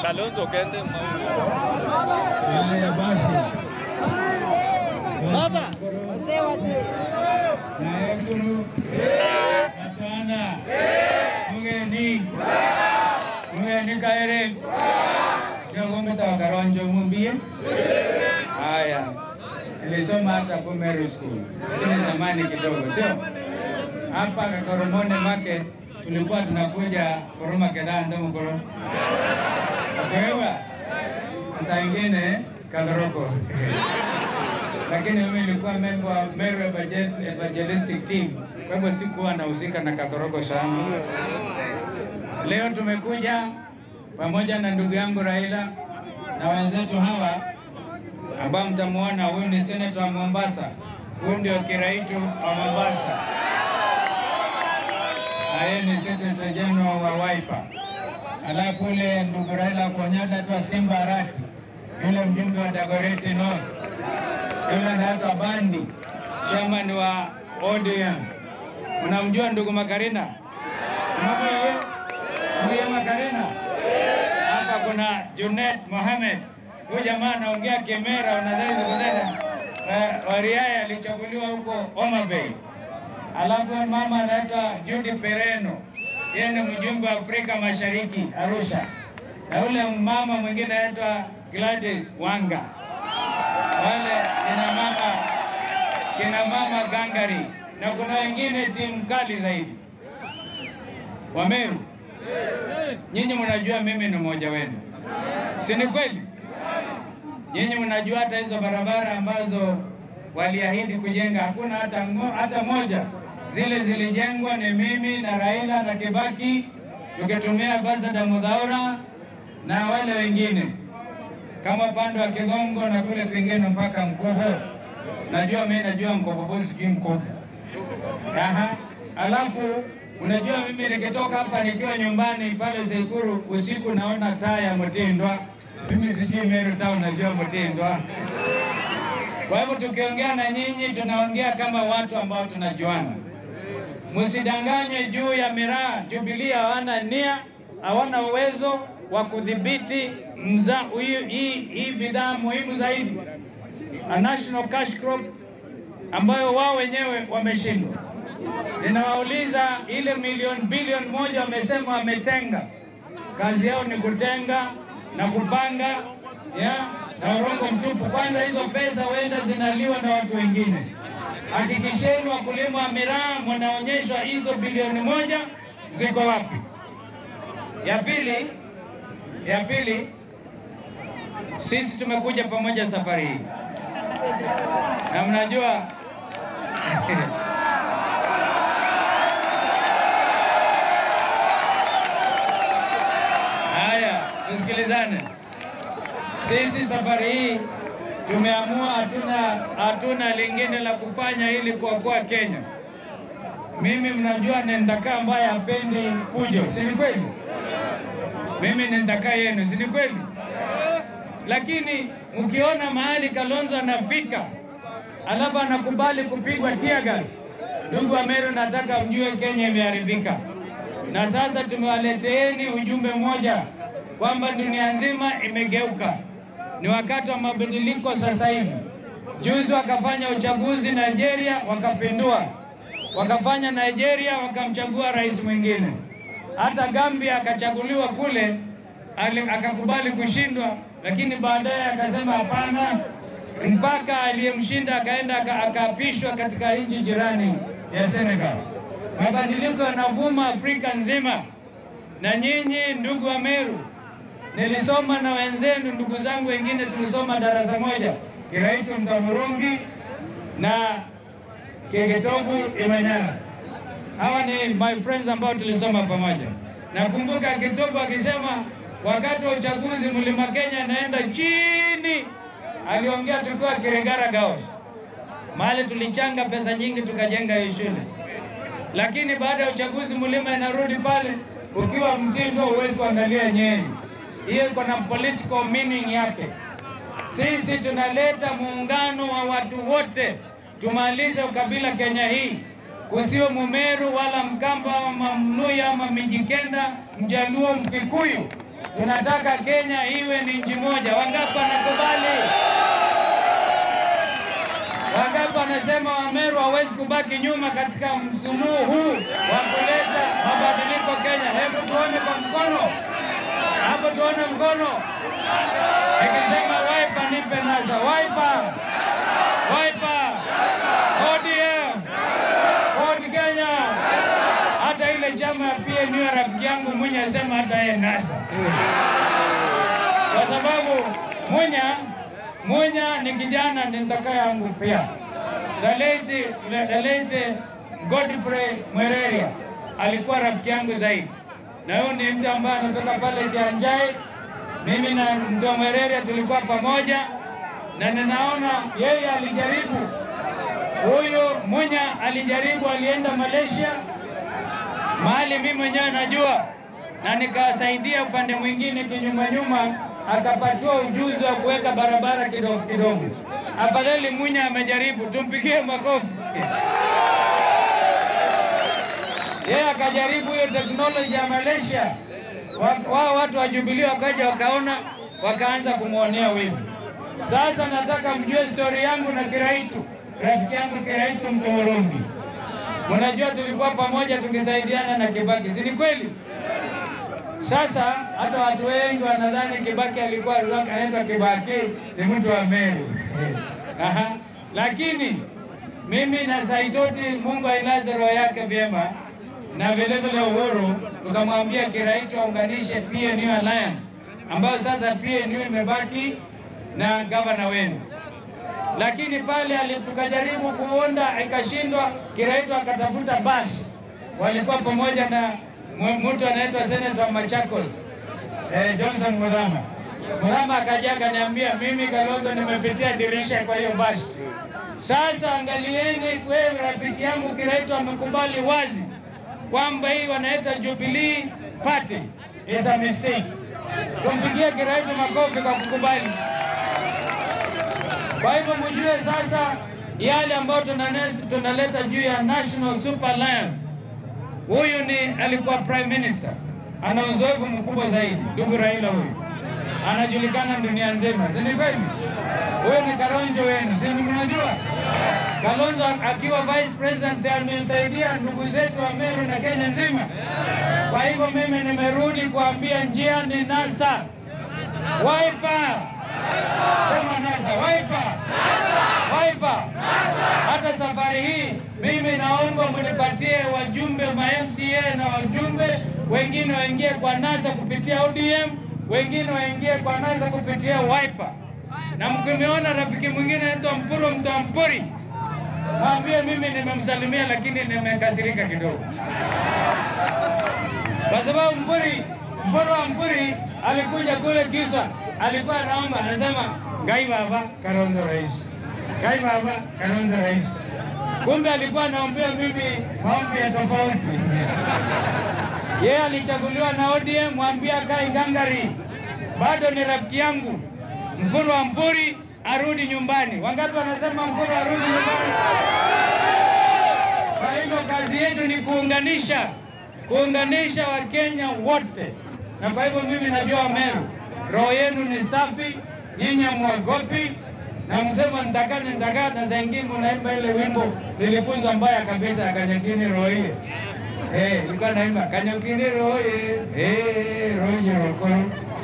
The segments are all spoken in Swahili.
Kalonzo kende Haya basi. Baba, wazee wazee. Naekuru. Katwana. Mugeni. Mugeni kaere. Jogo mtawa Karonjo mumbie. Haya. Nilisoma hata kwa Meru School. Lakini zamani kidogo, sio? Hapa Koromone Market tulikuwa tunakuja Koroma Kedhaa ndo mkoro. Kwa saa ingine Kadoroko. Lakini mimi nilikuwa member wa Meru Evangel- Evangelistic Team. Kwa hivyo sikuwa nahusika na Kadoroko sana. Leo tumekuja pamoja na ndugu yangu Raila na wenzetu hawa ambao mtamuona, huyu ni senator wa Mombasa, huyu ndio kiraitu wa Mombasa, na yeye ni secretary general wa Wiper. Alafu ule ndugu Raila Konyada tu Simba Arati, yule mjumbe wa Dagoretti North, yule anaitwa Bandi, chairman wa ODM. Unamjua ndugu Makarina? Unamjua yeye? Ndiye Makarina. Hapa kuna Junet Mohamed. Huyu jamaa anaongea Kemera, unadhani kunena Wariaya alichaguliwa huko Homa Bay. Alafu mama anaitwa Judy Pereno, yeye ni mjumbe wa Afrika Mashariki Arusha, na yule mama mwingine anaitwa Gladys Wanga. Wale kina mama kina mama gangari, na kuna wengine timu kali zaidi. Wameru, nyinyi mnajua mimi ni mmoja wenu, si ni kweli? Nyinyi mnajua hata hizo barabara ambazo waliahidi kujenga hakuna hata, ngo- hata moja. Zile zilijengwa ni mimi na Raila na Kibaki tukitumia Ambassador Mudhaura na wale wengine kama upande wa Kigongo na kule kwingine mpaka Mkobo. Najua mimi najua Mkobo, sijui Mkobo. Aha. Alafu unajua mimi nikitoka hapa nikiwa nyumbani pale Sekuru usiku naona taa ya Mtindwa. Mimi sijui Meru Town najua Mtindwa. Kwa hivyo tukiongea na nyinyi tunaongea kama watu ambao tunajuana. Msidanganywe juu ya miraa. Jubilee hawana nia, hawana uwezo wa kudhibiti mza hii hii- hii bidhaa muhimu zaidi, a national cash crop ambayo wao wenyewe wameshindwa. Ninawauliza, ile milioni bilioni moja wamesema wametenga, kazi yao ni kutenga na kupanga ya na urongo mtupu. Kwanza hizo pesa huenda zinaliwa na watu wengine. Hakikisheni wakulima wa miraa mnaonyeshwa hizo bilioni moja ziko wapi. Ya pili, ya pili, sisi tumekuja pamoja safari hii na mnajua Haya, tusikilizane. Sisi safari hii tumeamua hatuna hatuna lingine la kufanya ili kuokoa Kenya. Mimi mnajua ni ndakaa ambaye hapendi fujo, si ni kweli? Mimi ni ndakaa yenu, si ni kweli? Lakini mkiona mahali Kalonzo anafika alafu anakubali kupigwa tear gas, ndugu wa Meru, nataka mjue Kenya imeharibika. Na sasa tumewaleteeni ujumbe mmoja kwamba dunia nzima imegeuka, ni wakati wa mabadiliko sasa hivi. Juzi wakafanya uchaguzi Nigeria, wakapindua, wakafanya Nigeria, wakamchagua rais mwingine. Hata Gambia akachaguliwa kule, ali- akakubali kushindwa, lakini baadaye akasema hapana, mpaka aliyemshinda akaenda aka- akaapishwa katika nchi jirani ya Senegal. Mabadiliko yanavuma Afrika nzima, na nyinyi ndugu wa Meru, nilisoma na wenzenu, ndugu zangu wengine tulisoma darasa moja, Kiraitu Mtamurungi na Kegetogu Imanyara. Hawa ni my friends ambao tulisoma pamoja. Nakumbuka Kitobu akisema wakati wa uchaguzi Mlima Kenya naenda chini, aliongea tukiwa Kiregara Gaos, mahali tulichanga pesa nyingi tukajenga hiyo shule, lakini baada ya uchaguzi Mlima inarudi pale, ukiwa mtindo huwezi kuangalia Nyeri. Hiyo iko na political meaning yake. Sisi tunaleta muungano wa watu wote, tumalize ukabila Kenya hii, kusiwe Mumeru wala Mkamba ama Mluya ama Mijikenda, Mjaluo, Mkikuyu tunataka Kenya iwe ni nchi moja. Wangapi wanakubali? Wangapi wanasema Wameru hawezi kubaki nyuma katika msuluhu huu wa kuleta mabadiliko Kenya? Hebu tuone kwa mkono hapo, tuone mkono. Nikisema Wiper nipe nasa. Wiper, Wiper, ODM, Ford Kenya. Hata ile chama ya PNU ya rafiki yangu Munya asema hata yeye nasa, kwa sababu Munya Munya ni kijana nitaka yangu pia. The late, the late Godfrey Mwereria alikuwa rafiki yangu zaidi, na huyu ni mtu ambaye anatoka pale Kianjai. Mimi na mtu Mwereria tulikuwa pamoja, na ninaona yeye alijaribu, huyu Munya alijaribu, alienda Malaysia mahali mimi mwenyewe najua, na nikawasaidia upande mwingine kinyuma nyuma, akapatiwa ujuzi wa kuweka barabara kidogo kidogo. Afadhali Munya amejaribu, tumpigie makofi. Yeye akajaribu hiyo teknoloji ya Malaysia, Wa- wao watu wa Jubilee wakaja wakaona, wakaanza kumwonea wivu. Sasa nataka mjue stori yangu na Kiraitu, rafiki yangu Kiraitu Mtorogi. Mnajua tulikuwa pamoja tukisaidiana na Kibaki, si ni kweli? Sasa hata watu wengi wanadhani Kibaki alikuwa anaitwa Kibaki ni mtu wa Meru. Aha. Lakini mimi na Saitoti, Mungu ailaze roho yake vyema, na vile vile Uhuru, tukamwambia Kiraitu aunganishe PNU Alliance ambayo sasa PNU imebaki na gavana wenu lakini pale ali- tukajaribu kuunda ikashindwa. Kiraitu akatafuta basi, walikuwa pamoja na mu- mtu anaitwa Senator Machakos eh, Johnson Murama. Murama akaja akaniambia, mimi Kalonzo nimepitia dirisha kwa hiyo basi. Sasa angalieni, wewe rafiki yangu Kiraitu amekubali wazi kwamba hii wanaita Jubilee Party is a mistake. Tumpigie Kiraitu makofi kwa kukubali. Kwa hivyo mjue sasa yale ambayo tunanes- tunaleta juu ya National Super Alliance. Huyu ni alikuwa prime minister, ana uzoefu mkubwa zaidi, ndugu Raila huyu anajulikana dunia nzima, si ni kweli? Huyu ni Kalonzo wenu, si ni mnajua? Kalonzo akiwa vice president si amesaidia ndugu zetu wa Meru na Kenya nzima. Kwa hivyo mimi nimerudi kuambia njia ni NASA. Wiper Sema NASA, Wiper. Wiper. Hata safari hii mimi naomba mnipatie wajumbe ma MCA na wajumbe wengine waingie kwa NASA kupitia ODM, wengine waingie kwa NASA kupitia Wiper. Na mkiniona rafiki mwingine anaitwa Mpuro Mtampuri, mwambie mimi nimemsalimia, lakini nimekasirika kidogo kwa sababu Mpuri, Mpuro wa Mpuri alikuja kule Kisa, alikuwa anaomba anasema, ngai baba Kalonzo rais, ngai baba Kalonzo rais. Kumbe alikuwa anaombea mimi maombi ya tofauti. Yeye alichaguliwa na ODM, mwambie akae ngangari, bado ni rafiki yangu. Mpuro wa Mpuri arudi nyumbani. Wangapi wanasema Mpuro arudi nyumbani? Kwa hivyo kazi yetu ni kuunganisha, kuunganisha Wakenya wote, na kwa hivyo mimi najua Meru, roho yenu ni safi, nyinyi hamwogopi na msema nitakane nitakaa, na saa ingine unaimba ile wimbo nilifunzwa mbaya kabisa ya Kanyakini roye eh, ilikuwa naimba Kanyakini roye eh, roje rokoro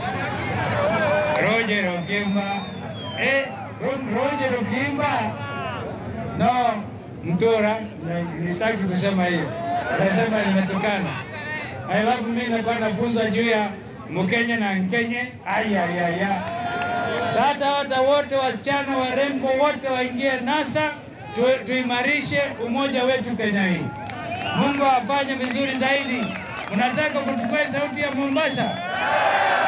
roje rokimba eh, ro- roje rokimba no mtura na- sitaki kusema hiyo, nasema nimetukana. Alafu mimi nakuwa nafunzwa juu ya Mkenya na Nkenye. Ayayaya, sasa hata wote wasichana warembo wote waingie NASA tu, tuimarishe umoja wetu Kenya hii. Mungu afanye vizuri zaidi. Unataka kuchukua sauti ya Mombasa?